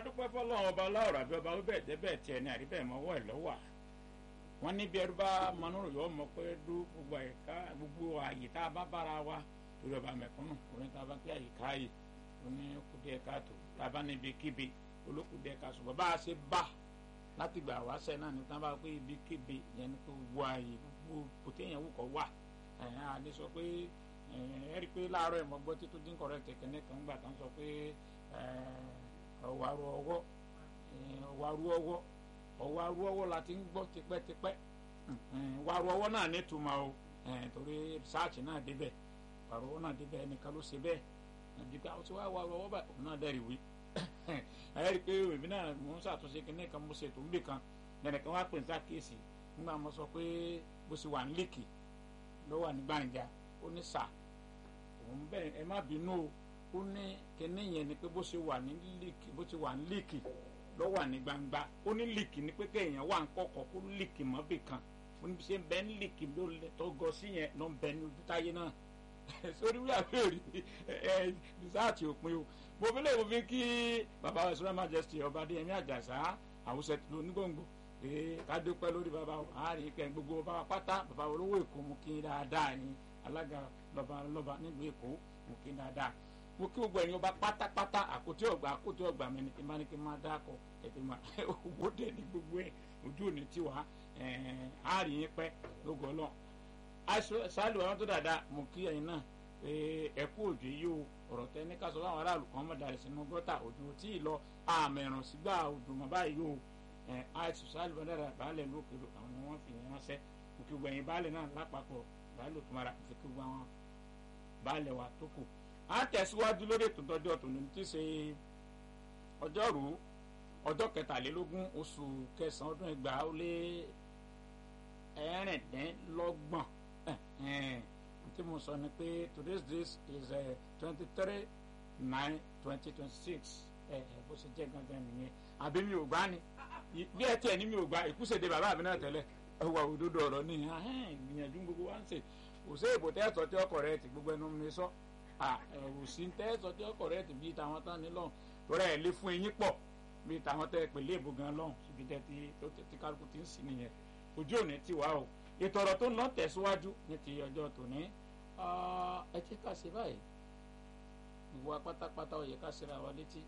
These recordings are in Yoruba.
adúpẹ́ fọlọ́run ọba láwùrọ̀ àbí ọba bẹ́ẹ̀ jẹ́ bẹ́ẹ̀ tiẹ̀ ní àríbẹ̀ mọ́wọ́ ẹ̀ lọ́wọ́ wọn níbi ẹrú bá mọnúrò yọ ọmọ pé dú gbogbo àyíká gbogbo àyè tá a bá bára wa lórí ọba mẹ̀kúnnù orin tá a bá pé àyíká yìí oní kùdíẹ̀ káàtó tá a bá níbi kíbi olókùdíẹ̀ káàtó bàbá a ṣe bá láti gbà wá sẹ́ náà ní tí wọ́n bá pé ibi kíbi yẹn ní kó wọ àyè gbogbo pòtéyàn wù kọ́ wà ẹ̀yìn àdé sọ pé ẹ rí i pé láàárọ̀ ẹ̀ mọ́ gbọ́ títún dín kọ̀rẹ́ tẹ̀kẹ́ ní kan gbà tán sọ pé ọ̀wárú ọwọ́ ọ̀wárú ọwọ́ ọ̀wárú ọwọ́ la ti ń gbọ́ tipẹ́tipẹ́ wàrú ọwọ́ náà nítumọ̀ o torí sáàtì náà débẹ̀ wàrú ọwọ́ náà débẹ̀ ẹnìkan ló ṣe bẹ́ẹ̀ dípẹ́ àwọn tí wàá wàrú ọwọ́ báyìí òun náà dẹ́rì wí ẹ rí i pé èmi náà mò ń ṣàtúnṣe kínní kan mo ṣètò níbì kan ẹnìkan wá pè ní sákèsì nígbà mo sọ pé bó ṣe wà ní líkì ló wà ní gbàǹjà ó ní sà òun bẹ́ẹ̀ ẹ má bínú o ó ní kíní yẹn ni pé bó ṣe wà ní líkì bó ṣe wà ní líkì ló wà ní gbangba ó ní líkì ni pé kéèyàn wà ń kọ̀kọ̀ kó líkì mọ́ bì kan ó ní ṣe ń bẹ ní líkì ló tó gọ sí yẹn ló ń bẹ ní ojú táyé náà sórí wíwá lórí ẹ rìsáàtì òpin o mo fi lè mo fi kí bàbá wa ìṣúná majesty ọba adéyẹmí àjàsá àwùsẹ tó onígbòǹgbò ee ká dúpẹ́ lórí bàbá wa àárín ìpẹ́ gbogbo bàbá pátá bàbá olówó èkó mú kí dáadáa ní alága lọ́ba lọ́ba nílùú èkó mú kí dáadáa mo kí gbogbo ẹ̀yin ọba pátápátá àkótí ọgbà àkótí ọgbà mi ni kí n bá ní kí n máa dáko ẹ̀tì máa owó dẹ̀ ní gbogbo ẹ̀ ojú òní tí wàá àárín yín pẹ́ lógo ọlọ́run ṣáàlù àwọn tó dáadáa mo kí ẹ̀yin náà ẹ kú òjò yìí o ọ̀rọ̀ tẹ ní ká sọ fáwọn aráàlú kan mọ̀ dàrí sínú gọ́tà òjò tí ì lọ àmẹ̀ràn sígbà òjò mọ̀ báyìí o àìsàn ṣáàlù àwọn dáadáa baálẹ̀ lókèrè àwọn ni wọ́n fi yẹn ránṣẹ́ mo kí gbogbo ẹ̀yin baálẹ̀ náà lápapọ̀ baálẹ̀ tó mara fi kí gbogbo àwọn baálẹ̀ wa tó kù à ń tẹ̀síwájú lórí ètò ìtọ́jú ọ̀tún ní ti ṣe ọjọ́rú ọjọ́ kẹtàlélógún oṣù kẹsàn-án ọdún ẹgbàá ó lé ẹ̀rìndínlọ́gbọ̀n tí mo sọ ni pé today's date is twenty three nine twenty twenty six bó ṣe jẹ́ gangan nìyẹn àbí mi ò gbá ni bí ẹ tiẹ̀ ní mi ò gbá ìkúṣèdè bàbá mi náà tẹ́lẹ̀ ẹwà òdodo ọ̀rọ̀ ni ìgbìyànjú gbogbo wa ń ṣe kò sí èbò tẹ́sọ̀ tí ọkọ̀ rẹ ti gbogbo ẹnu mi sọ ẹ̀rù sí tẹ́sọ̀ tí ọkọ̀ rẹ ti bí tàwọn tán ní lọ́hùn torí ẹ̀ lé fún eyín pọ̀ bí tàwọn tẹ́ pèlè èbò gan lọ́hùn síbi tẹ́ ti kálukú ti ń sìn nìyẹn ojú òní ti wá o ètò ọ̀rọ̀ tó ń lọ tẹ̀síwájú ní ti ọjọ́ tòní ẹ jẹ́ ká ṣe báyìí gbogbo apátápátá ó yẹ ká ṣe ra wa létí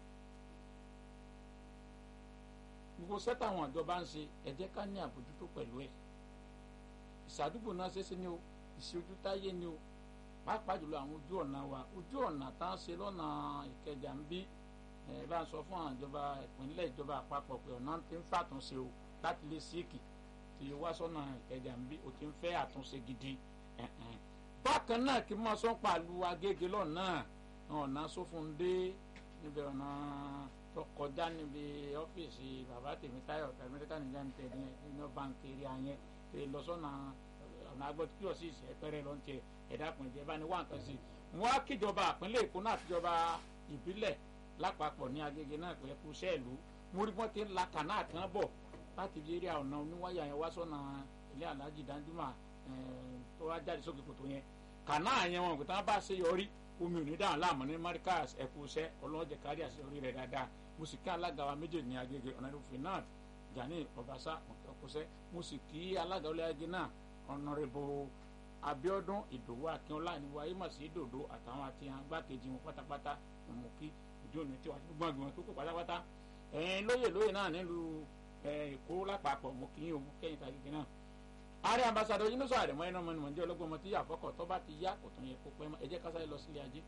gbogbo sẹ́tà àwọn ìjọba ń ṣe ẹ jẹ́ ká ní àbójútó pẹ̀lú ẹ̀ ìṣàdúgbò náà ṣeéṣe ni o ìṣojú táyé ni o pàápàá jùlọ àwọn ojú ọ̀nà wa ojú ọ̀nà tá a ṣe lọ́nà ìkẹjà ń bí ẹ bá ń sọ fún àwọn ìjọba ìpínlẹ̀ ìjọba àpapọ̀ pé ọ̀nà ti ń fàtúnṣe o láti lè síìkì tí wá sọ́nà ìkẹjà ń bí o ti ń fẹ́ àtúnṣe gidi bákan náà kí n máa sọ pàlú agége lọ́nà ọ̀nà sófúndé níbi ọ̀nà tó kọjá níbi ọ́fíìsì bàbá tèmítáyọ̀ tẹ̀mítáyọ̀ nìjà ń tẹ̀ ní iná báńkì eré ayẹn tẹ lọ sọ́nà ọ̀nà agbọ́tí kí ọ̀sì ìṣẹ́ pẹ́rẹ́ lọ́n tiẹ̀ ẹ̀dá pọ̀ ìjẹ́ bá ní wá nǹkan sí i wọ́n á kíjọba àpínlẹ̀ èkó náà àtijọba ìbílẹ̀ lápapọ̀ ní agége náà pẹ̀lú kú sẹ́ẹ̀lú mo rí wọ́n ti ń la kànáà kan bọ̀ láti fi eré ọ̀nà oníwáyà yẹn wá sọ́nà ilé alájì danjúmọ̀ tó wá jáde sókè kòtò yẹn kànáà yẹn wọn kò tán bá ṣe yọrí omi ò ní dáhùn láàmú ní marikas ẹ̀kú iṣẹ́ ọlọ́jẹ̀ kárí àṣeyọrí rẹ̀ dáadáa mo sì kí alága wa méjèèjì ní agége ọ̀nàdún finad jani ọbaṣá ọkọṣẹ́ mo sì kí alága ọlẹ́ agé náà ọ̀nàrẹ́bù abiodun ìdòwú akínọlá ní wáyé mà sí dòdò àtàwọn àti agbákejì wọn pátápátá mo kí ìdí òní tí wàá gbọ́n gbọ́n tó kó pátápátá ẹ̀ẹ́n lóyè lóyè náà nílùú èkó lápapọ̀ mo kí yín o mo kẹ́yìn tàgége náà ààrẹ ambassadọ yínúṣọ àrẹmọ ẹnu ọmọ ni mò ń jẹ ọlọgbọn ọmọ tí yà fọkọ tó bá ti yá kò tún yẹ kó pẹ́ mọ́ ẹ jẹ́ ká sáré lọ sílé ajé.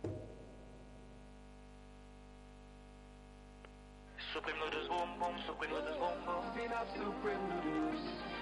Supreme noodles boom boom, supreme noodles boom boom. Supreme noodles.